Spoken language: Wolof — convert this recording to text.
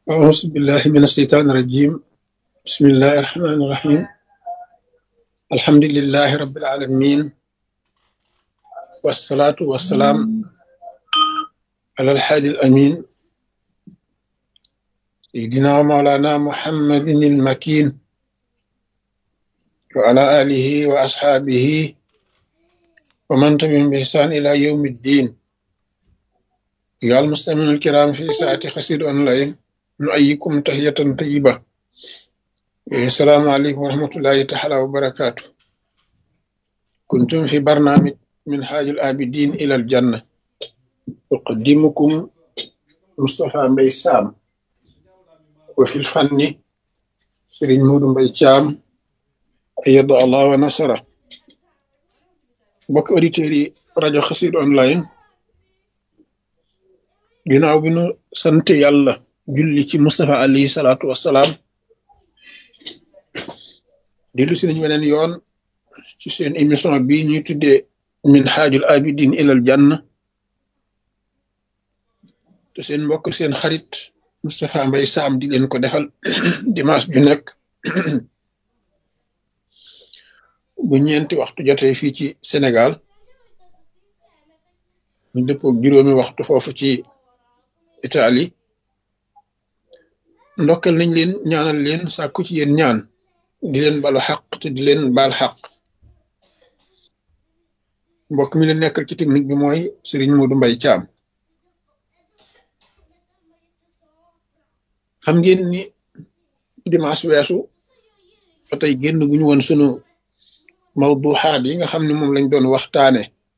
أعوذ بالله من الشيطان الرجيم بسم الله الرحمن الرحيم الحمد لله رب العالمين والصلاة والسلام على الحادي الأمين سيدنا ومولانا محمد المكين وعلى آله وأصحابه ومن تبعهم بإحسان إلى يوم الدين يا المستمعين الكرام في ساعة خسير أونلاين نؤيكم تحية طيبة السلام عليكم ورحمة الله تعالى وبركاته كنتم في برنامج من حاج الآبدين إلى الجنة أقدمكم مصطفى مبي سام وفي الفن سرين مود مبي شام أيد الله ونصره بك أوديتيري راديو خسير أونلاين ginnaaw bi nu sant yàlla julli ci Moustapha alayhi salaatu wassalaam dellu si nañu weneen yoon ci seen émission bi ñuy tuddee min xaajul abidin ilal janna te seen mbokk seen xarit Moustapha Mbay Saam di leen ko defal dimanche ju nekk bu ñeenti waxtu jotee fii ci Sénégal ñu dëppook juróomi waxtu foofu ci Italie ndokkal nañ leen ñaanal leen sàkku ci yéen ñaan di leen balu xaq te di leen baal xaq mbokk mi leen nekkal ci technique bi mooy Serigne Modou Mbaye Thiam xam ngeen ni dimanche weesu ba tey génn guñu woon sunu mawduxaat yi nga xam ne moom lañ doon waxtaane